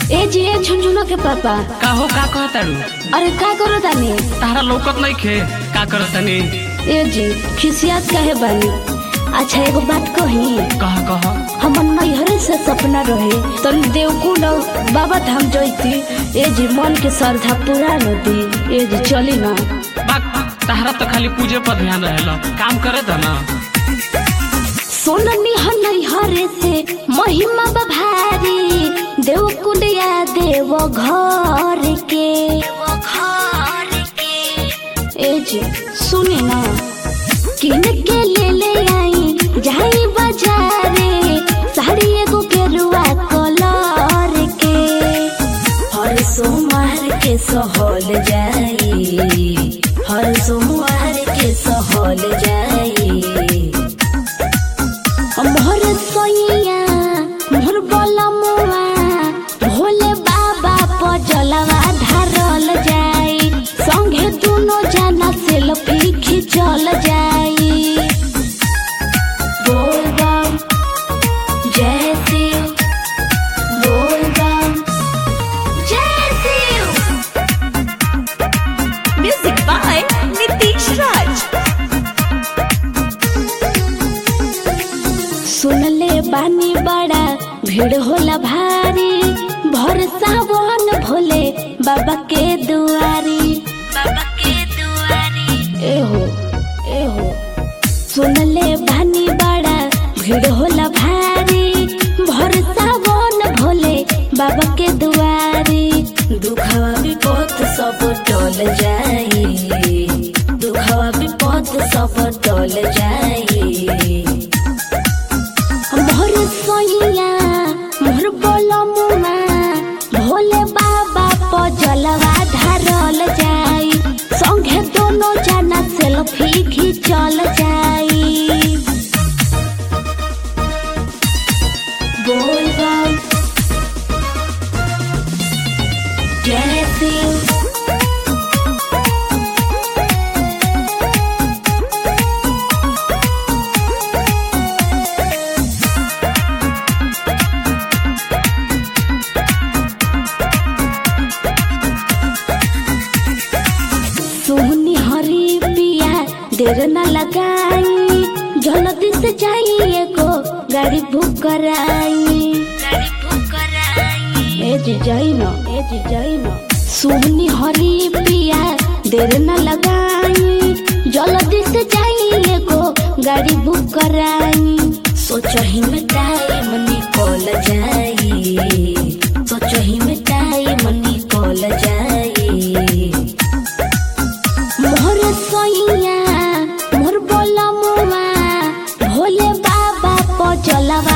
ए जी ए झुनझुना के पापा का हो का कहतारू अरे का करो तानी तारा लौकत नहीं खे का करतानी ए जी खिसियात काहे बानी अच्छा एगो बात कही कह कह हमर नैहरे से सपना रहे तन देवकुंड और बाबा धाम जैती ए जी मन के श्रद्धा पूरा नदी ए जी चली ना बात तारा तो खाली पूजे पर ध्यान रहेला काम करे था ना सोननी ह नैहरे से महिमा बभारी देवकुंड या देव घर के ए जी सुनी ना किन के ले ले आई जाई बाजारे साड़ी एगो गेरुआ कलर के हर सोमवार के सहल जाई हर सोमवार के सहल जाई मोहर सोइया मोहर बलमुआ भोले बाबा पर जलवा ढारल जाई संगे दुनो जना सेल्फी खिंचल जाई बोल बम जय शिव बोल बम जय Shiv Music by Nitish Raj. सुनले बानी बड़ा भीड़ होला भारी भर सावन भोले बाबा के दुआरी बाबा के दुआरी एहो एहो सुनले बानी बड़ा भीड़ होला भारी भर सावन भोले बाबा के दुआरी दुखवा विपद सब टल जाई दुखवा विपद सब टल जाई मोर सोइया मोर बोलमुआ भोले बाबा पर जलवा ढारल जाई संगे दोनों जना सेल्फी खिंचल जाई बोल बम जय शिव सोहनी हरी पिया देर न लगाई जल्दी से जाई एगो गाड़ी बुक कराई ए जी जाई न ए जी जाई न सोहनी हरी पिया देर न लगाई जल्दी से जाई एगो गाड़ी बुक कराई सोचही में टाइम निकल जाई सोचही में टाइम निकल जाई मोर सोइया मोर बोलमुआ भोले बाबा पर जलवा